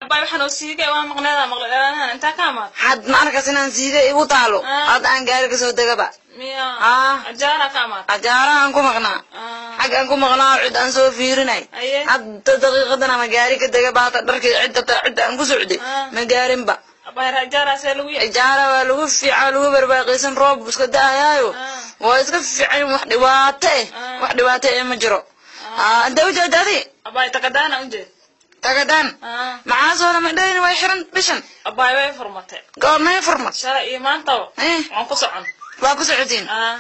abay waxaan oo siiga waa maqneeda maqle dheeraanahan intaa ka amaad had ma arkas inaan siida igu taalo Ah. hadda aan gaari kasoo degaba miya Ah. ajaara ka amaad ajaarahan ku maqnaa Ah. xaggaan ku maqnaa cid aan soo fiirinay Aye. hadda daqiiqadan ama gaari ka dega baata dharkii cidda ta- cidda aan ku socday Ah. ma gaarinba abay ajaaraasee lagu yahay ijaara waa lagu fiican lagu barbaaqaysan roob iska da-ayaayo Ah. waa iska fiican wax dhibaato eh Ah. wax dhibaato eh ma jiro Ah, intee u jeeda adi abay takadaana u jeed tagadaan Ah. maxaa soo lama dhayni way xiran bishan abay way furmatay goormay furmad shalay iyo maantaba Eh. waan ku socon waa ku socotiin Ah.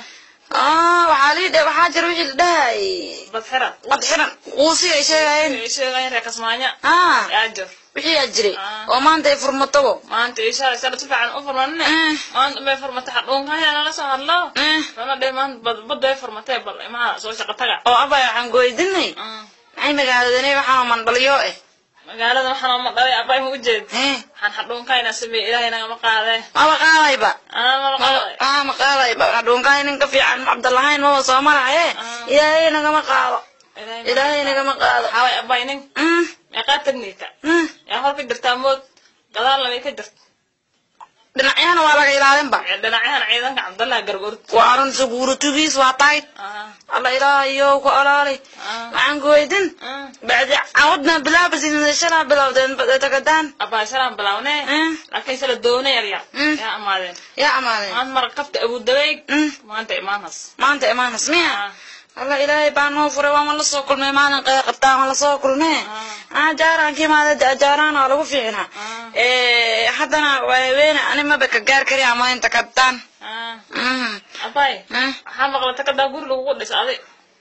ah waxaa lii dhe waxaa jira wixii la dhahay bad xira qad xiran quusi ay sheegayeen sheegayn reer kasmaanya ah yaa jir wixii aa jiray Ah. oo maanta ay furmatobo maanta iyo shalay shalay si fiican u furmanine Eh. maanta bay furmatay xadhuunkaya nala soo hadlo Eh. rana dhe maanta bad bad bay furmatay bal imaha soo shaqo taga oo abay waxaan goydinay Ah. maxay magaaladani waxaan mandhaliyo eh magaalada waxaan oma dhalay abay ma u jeed eh waxaan xadhuunkayna sameeye ilaahay nagama qaadee maba qaadayba anaa mala qaaday ah ma qaadayba adhuunkaay nin ka fiican cabdalahayn maba soo marahaye Ah. ilaahay nagama qaado ilaahay nagama qaado waxaaway abay nin Mm, meeqaa tagnayta mm. yaa hor ka jirtaa mood gadaalna way ka jirta dhinacyahana waa laga ilaalinba dhinacyahan ciidanka cabdallaha gargoorta waa arun saguuratugiis waa tahay Ah, alla ilaahayo ku olaali ah, waxaan goydin ah. bacdi cawadna bilaabasinashanaa bilowdeen tagadaan abay shalaan bilawnee Mm. laakiin shala doona yaryar Mm. yaa amaadeen yaa amaadeen maanta mara kafta abudabeeg Mm. maanta imaanhas maanta imaanas miya Ah. alla ilaahay baa noo furay waa ma la soo kulmay maalin qeer qabtaa ma la soo kulmee Ah. ajaaraan kiimaada ajaaraan waa lagu fiicnaa Ah. Eh, haddana waa haweene ani maba ka gaar kari ama inta kabtaan Ah, Mm. abay Mm. waxaa maqla takadaa guri lagugu dhis adi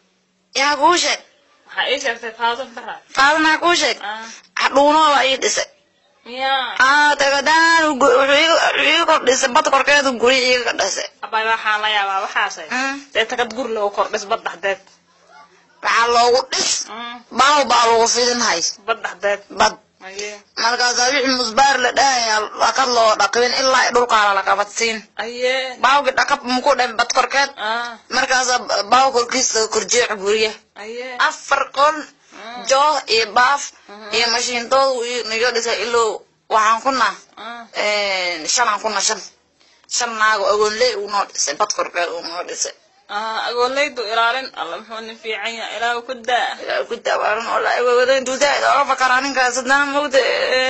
yaa kuu sheeg waxaa ii sheegtay faadon faraa faadanaa kuu sheeg Ah, hadhuunooba ii dhisay miyaa ah tagadaan gu- wuxuu iiga- wuxuu iiga kordhisay bad korkeedu guri iiga ka dhisay abay waxaan la yaabaa waxaasay Mm. dee takad guri lagu kordhis bad dhexdeed waxaa loogu dhis Mm, baaw baa lagu fidinhay bad dhexdeed bad aye markaasaa wixii musbaar la dhahaya dhakad loo dhaqibin ilaa ay dhulkaala la qabadsiin aye baawgi dhakab muku dhan bad korkeed ah markaasaa baaw korkiisa korjeeca guriya aye afar qol joo iyo baaf iyo mashiintoodu niga dhisay iloo waxaan kuna ah shanaan kuna shan shan naago agoonley uu noo dhisay bad korkeed uu noo dhisay ah agoolaydu ilaalin alla muxuu nin fiican yahay ilaahu ku daa ilaa ku dawaaran oo la wada intuu zaaid oga fakaraa ninkaas haddana mogda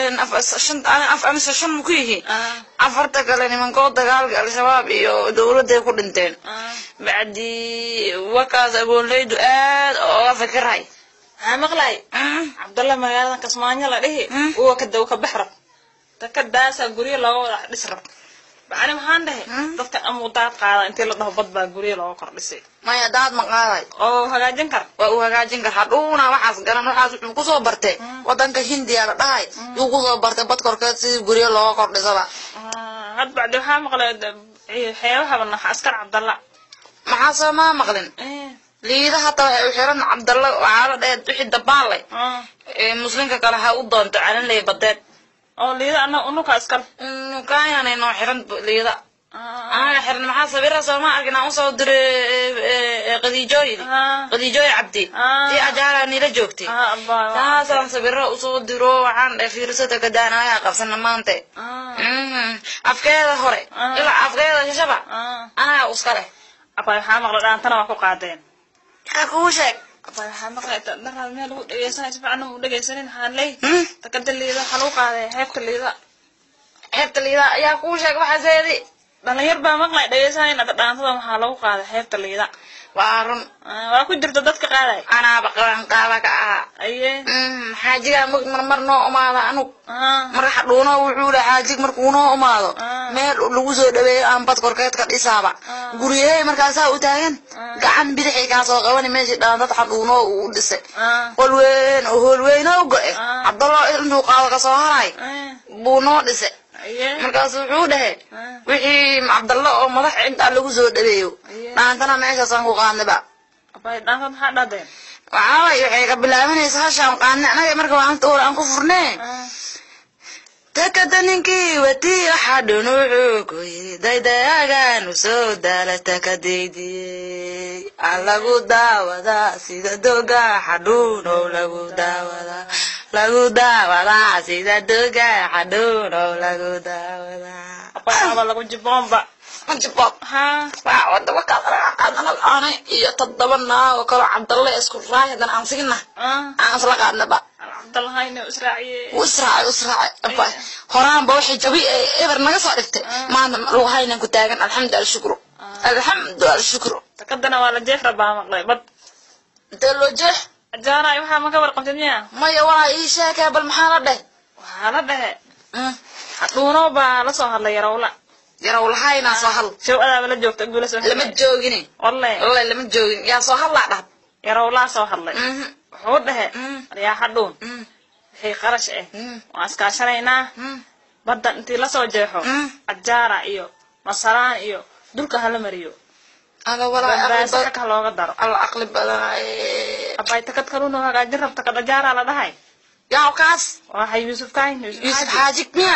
shan af amse shan mu ku yihiin ah afarta kale nimankood dagaalka al-shabaab iyo dowladday ku dhinteen ah bacdi wakaas agoonleydu aad oga fikirhay maxaa maqlay cabdalla magaalada kasmaanyo la dhihi Mm. uwa ka daw ka bax rab takadaasaa guryo looga wada dhis rab bacni maxaan dhahay Mm. dadkan amuu daad qaada intii la dhaho bad baa guryo looga kordhisay maya daad ma qaaday oo hagaajin kara waa uu hagaajin kara hadhuuna waxaas garan waxaas wuxuu kusoo bartay wadanka hindiya la dhahay yuu kusoo bartay bad korkeed sidii guryo looga kordhisaba Ah, had bacdi waxaa maqlay de- xeebahaba nax askar cabdalla maxaa soo maa maqlin Eh, liida hataa waxay u xiran cabdalla waxaa la dhahe wixii dabaalay ah. ee muslimka kale ha u doonto calanley badeed oo liida ana unuka askar nukaayana noo xiran liida Ah, anaga xiran maxaa sawira sooma arkin aan usoo diray qadiijooyidi ah, qadiijooyi cabdi Ah. ii ajaara nila joogtay ah, abbaa, waa- taasaan sawiro usoo diro waxaan dhe fiirsada kadaanayaa qabsana maanta Ah, Mhm. afkeeda hore Ah. ilaa afkeeda shashaba ah. anaga uska leh abbaa waxaa maqlay dhaantana waa ku qaadeen yaa kuu sheeg abbaa waxaa maqlay dharaad meel lagu dhegeysanay si fiican u dhegeysanin waxaan leey Hmm? takada liida waxaa lagu qaaday xeebta liida xeebta liida ayaa kuu sheeg waxaaseedi dhalinyar baa maqlay dhegeysanayna dhaantada waxaa lagu qaaday xeebta liida waa run Ah, waa ku jirta dadka qaaday anaaba qaban qaaba ka ahaa aye Mhm. xaajigaa mug marmar noo umaada anug ah, marka xadhuuno wuxuu le xaajig markuu noo umaado Ah. meel lagu soo dhaweeyo aan bad korkeed ka dhisaaba Ah. guryahay markaasaa u taagan Ah. gacan bidixay kaa soo qabani meeshii dhaantad xadhuuno uu u dhisay ah, qol weyn oo hool weyn oo go-e Ah. cabdallo intuu qaado kasoo haray eh, buu noo dhisay aye markaasu wuxuu dhahe Ah. wixii cabdallo oo madax intaa lagu soo dhaweeyo Aye. dhaantana meeshaasaan ku qaadnaba abbaa dhaantada maxaa dhahdeen waxaaway waxay ka bilaabanaysa hashaan qaadne anaga marka waanta ur aan ku furnee Ah, takada ninkii watii waxaa dhun wuxuu ku yidhi daydayagaanu soo daala takadaydiyey aan lagu daawadaa sida doga xadhuunow lagu daawadaa lagu daawadaa sida doga xadhuunow lagu daawadaa abaaba lagu jiboonba majibob ha waa wada wakaadanal aanay iyo toddoba naagoo kaloo cabdalle isku raay haddana aan sigina ah aan isla qaadnaba cabdalahayna israaciye wuu israacay wuu israacay horaanba waxay jabi ee eber naga soo dhigtay maanta lagu haynan ku taagan alxamdu alshukru alxamdu alshukru takadana waa la jeef rabaa maqlay bad intee loo jeex ajaaraay waxaa ma ka warqabtid miya maya walaa ii sheekee bal maxaa la dheh waxaa la dhehe hadhuuno baa la soo hadlay yarawla yarow lahaynaa soo hadl show adaaba la joogta gula soo lama joogine walle wallahi lama joogin yaa soo hadlaa dhahd yarawlaa soo hadlay Mhm, wuxuu dhehe Mm. yaa hadhuun mm, wixii qarash ah mm, waan iskaashanaynaa mm. badda intii lasoo jeexo Mm. ajaara iyo masaraan iyo dulka hala mariyo alla walaa aqli bambaasa badan xagga looga daro alla aqli badanaaye abay takad kaluno hagaajin rabta kad ajaara la dhahay yaa kaas waxay yuusuf kayn yuusuf xaajig miya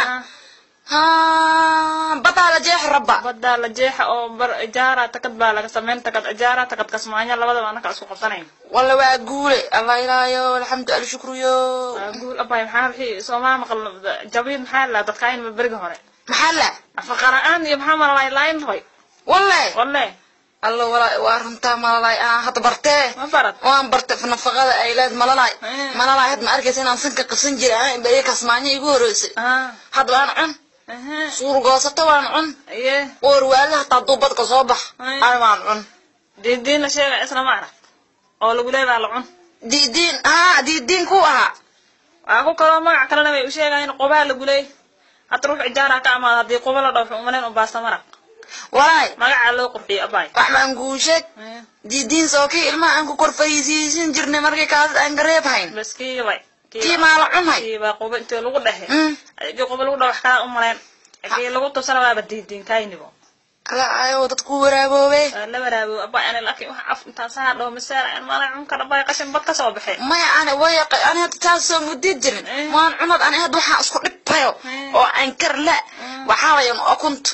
ha badaa la jeexi rabba badda la jeexa oo bar ajaara takad baa laga samayn takad ajaara takad kasmaanya labadaba anaka isku qabsanayn walla waa guule allah ilaayo alxamdu alshukruyo waa guul abay maxaa wixii soomaa maqal jabiid maxaa la dadkayn beriga hore maxaa la nafaqa la-aan iyo maxaa malalay laayn hoy walle walle alla walaa waa runtaa malalay aan hadda bartee ma barad waan bartay nafaqada ay leed malalay Mm. malalay had ma arkaysa inaan sanka qabsan jiray ana beriya kasmaanyo igu horeysay ah hadda waan cun aha suur goosato waan cun aye oor waala hataa duubadka soo bax Mm. ay waan cun diidiin la sheega isna ma arag oo lagu leedaa la cun diidiin aa diidiin ku ahaa waa ku kaloo magac kalena way u sheegayin qubaa lagu leey hadda ruux ijaara ka amaado haddii quba la dhaw wuxuu umalayn u baasta maraq walaay magacaa loo qurxiyo abay wax baan kuu sheeg diidiin soo kii ilmaha aan ku kor fariisiisin jirnay markii kaas aan gareeb hayn bas kiibay kii maa la cunay kiibaa quba intii lagu dhehe Mm. adii quba lagu dhaw wax kaa umalayn kii lagu tusana waaba diidiin kaynibo kala ayo dadku waraaboobe waa la waraabo abay ani laakiin wax af intaan saa dhaho masaal aan mala cun kara abay qashin bad ka soo baxe maya ani waya ani hadda taas soo mudid jirin Eh. waan cunad ani hadda waxaan isku dhibtayo Eh. oo aan kar la waxaa wayan akunta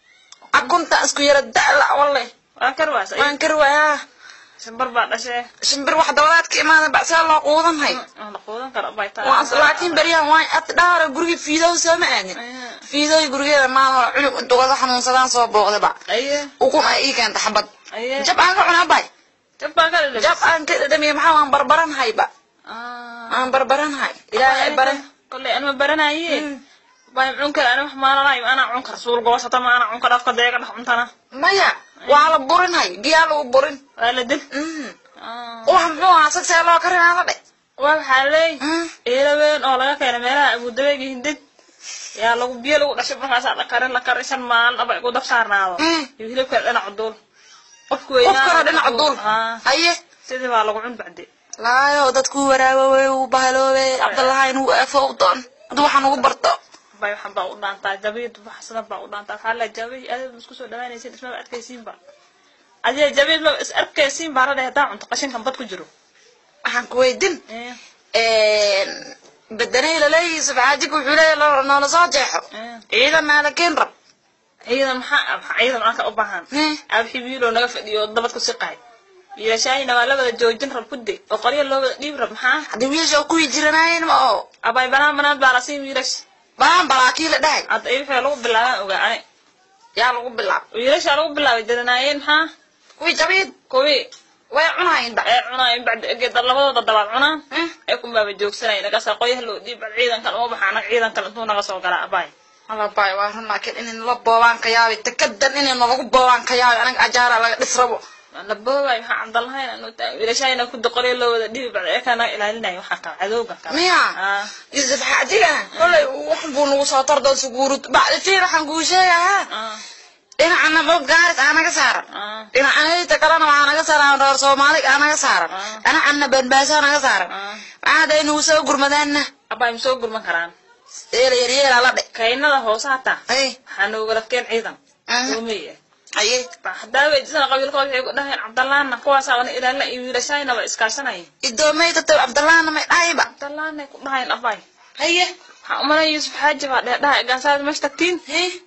akunta isku yara da'la walle waa karwaas ay waan kar wayaa shimbar baa dhashee shimbir wax dabadaad ka imaada bacsaa loo quudanhay aan la quudan karo abay taa waan laakiin beryahan waan ad dhaara gurigii fiidow sooma aadin Eh. fiidooy gurigeeda maalin hore cunug dugada xanuunsadaan soo booqdaba aye ukun ay ii keenta xabad aye jab aan ka cunaa bay jab baa ka dhadhamis jab aan ka dhadhamiye maxaa waan barbaranhayba ah aan barbaranhay ilaahay bare kolley anima baranaye bay cun kara ani wax maalanayo anaa cun kara suul goosata ma anaa cun kara afka deega dhex cuntana maya waa la burinhay biyaa lagu burin waa la dil Mm. Ah. wax muxuu ahaa sagsee loo karinaa la dhe waa waxaa leey Mm. eela weyn oo laga keenay meelaha abudabeeg iyo hindid yaa lagu biyo lagu dhashay markaasaa la karin la karin shan maalin aba igu dab saarnaado Mm. iyo hilibkana dhinaca duul qofku qof weynaa kale dhinaca duul Ah, haye sidii baa lagu cun bacdi laayo dadku waraaboobe uu bahaloobe cabdalahayn uu afo u doon hadda waxaan ugu barto bay waxan baa u dhaantaa jabiid waxsana baa u dhaantaa waxaa la jabiid adiga ma isku soo dhawaanaysin ismaba adkaysiinba adiga jabiid ma is arkaysiin baa la dhahay hadaa cunto qashinkan bad ku jiro waxaan ku weydin Eh, bedanay laleeyihi subxaajig wuxuu leeyahy lo- noola soo jeexo eh. ciidan maalakiin rab ciidan maxaa maxaa ciidan anka u baahan Eh. abxi wiiloo naga fadhiyo oo dabad ku siqaay wiilashaayina waa la wada joojin rab kude oo qoryo loo wada dhiib rab maxaa haddii wiilasha kuwii jiranaayeen ma oo abay banaan banaan baa la siin wiilash balaan balaakii la dhahay hadda ay wixii lagu bilaabaan ogaa ani yaa lagu bilaab wiilashaa lagu bilaabay dadanaayeen maxaa kuwii jabiid kuwii way cunahayn da ee cunaayeen bacdi egeeda labadooda dabaad cunaan Eh. ay kunbaaba joogsanay nagasaa qoyaha loo dhiib bal ciidankan uma baxa anaga ciidankan intuu naga soo galaa abay alabay waa run laakiin inay nala boobaan ka yaabi takadan inay nalagu boobaan ka yaabi anaga ajaara laga dhis rabo la boobay maxaa cabdalahayn anu taa wiilashaayina kuda qoryo loo wada dhiibi bacdi ee naga ilaalinaya waxaa kala cadowga kala miya Ah. yusuf xaadiga kolay wax buu nagu soo tardo suguurud bacdi fiir waxaan kuu sheegahaa Ah, dhinacana bog gaaris aa naga saaran ah, dhinacana kalena waxaa naga saaran reer soomaali aa naga saaran Ah. dhinacana banbaasaa naga saaran ah. waxaa haday nagu soo gurmadaanna abay ma soo gurman karaan eela yaryeela la dhe kaynada hoose hataa ay waxaa noogala keen ciidan Ah. oomiye aye haddaa weydisana qabiilkood waxay ku dhaheen cabdalaana kuwaasaa wana ilaalina iyo wiilashaayna waa iskaashanaya idoomay tatay cabdallahna may dhahayba cabdalaanay ku dhahayeen abay haye waxaan umalay yuusuf xaaji baa dheerdhaha egaansaada meesha tagtiin Hee?